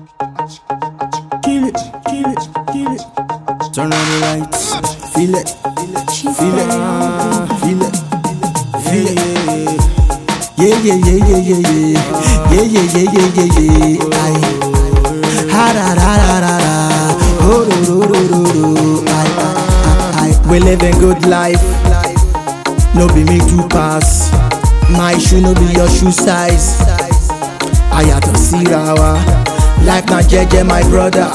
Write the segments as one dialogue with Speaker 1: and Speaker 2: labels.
Speaker 1: Kill it, kill it, kill it. Turn on the lights. Feel it, feel it, feel it, feel it. Yeah, yeah, yeah, yeah, yeah, yeah. Yeah, yeah, yeah, yeah, yeah, yeah. Aye. Ha da da da da da. Oh, do, do, do, do, do. Aye, aye, aye. We living good life. No be me to pass. My shoe no be your shoe size. Ayato Sirawa. Life na jeje, my brother.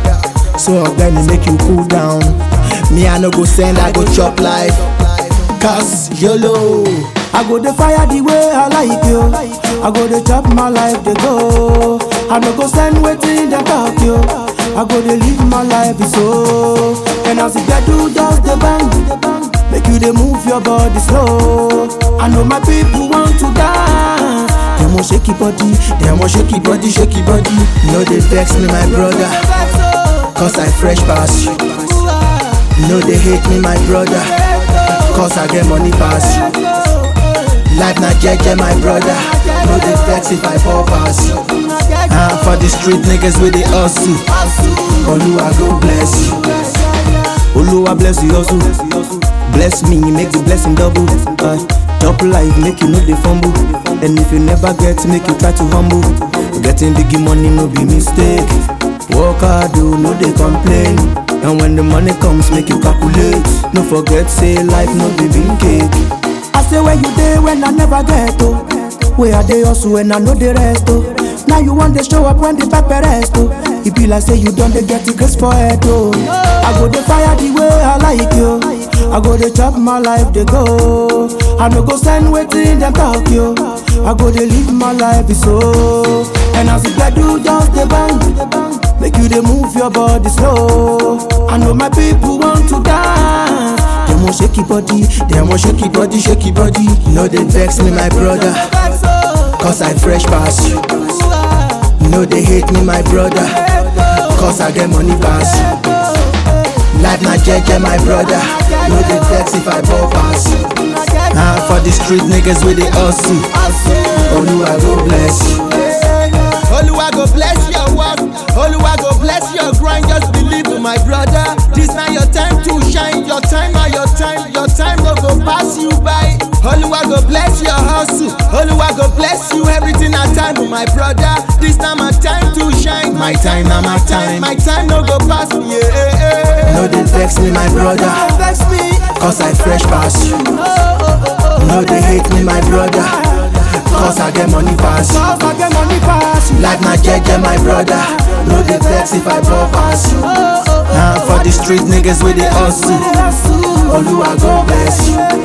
Speaker 1: So ọgbẹni make you cool down. Me I no go send, I go chop life. Cause YOLO. I go dey fire the way I like you. I go dey chop my life dey go. I no go send wetin dem talk you. I go dey live my life so. And as the gbedu just dey bang, make you dey move your body slow. I know my people want to dance. Dem wan shake your body, dem wan shake your body, shake your body. No dey vex me, my brother. Cause I fresh pass you. No dey hate me, my brother. Cause I get money pass you. Life na jeje, my brother. No dey vex if I fall pass you. Ah, for the street niggas with the hustle. Oluwa go bless you. Oluwa bless you hustle. Bless me, make the blessing double. Uh, top life, make you know the fumble. And if you never get, make you try to humble. Getting big money no be mistake. Work hard, do no they complain. And when the money comes, make you calculate. No forget, say life no be bean cake. I say where you dey when I never get to. Where I dey hustle when I know the rest oh. Now you want to show up when the pepper rest oh. It be like say you don't dey get the grace for it oh. I go dey fire the way I like you. I go dey chop my life dey go. I no go send wetin dem talk you. I go dey live my life so. And as the gbedu just dey bang, make you dey move your body slow. I know my people want to dance. Dem wan shake your body, dem wan shake your body, shake your body. No dey vex me, my brother, cause I fresh pass you. No dey hate me, my brother, cause I get money pass you. Life na jeje, my brother. No dey vex if I fall pass you. Ah, for the street niggas with the hustle. Oluwa go bless you.
Speaker 2: Oluwa go bless your work. Oluwa go bless your grind. Just believe in my brother. This na your time to shine. Your time na your time. Your time no go pass you by. Oluwa go bless your hustle. Oluwa go bless you. Everything na time, oh my brother. This na my time to shine.
Speaker 1: My time na my time.
Speaker 2: My time no go pass me. Yeah, yeah, yeah.
Speaker 1: No dey vex me, my brother,
Speaker 2: vex me.
Speaker 1: cause I fresh pass you. No dey hate me, my brother, cause I get money pass you.
Speaker 2: Cause I get money pass you.
Speaker 1: Life na jeje, my brother. No dey vex if I fall pass you. Ah, for the street niggas with the hustle. Oluwa go bless you.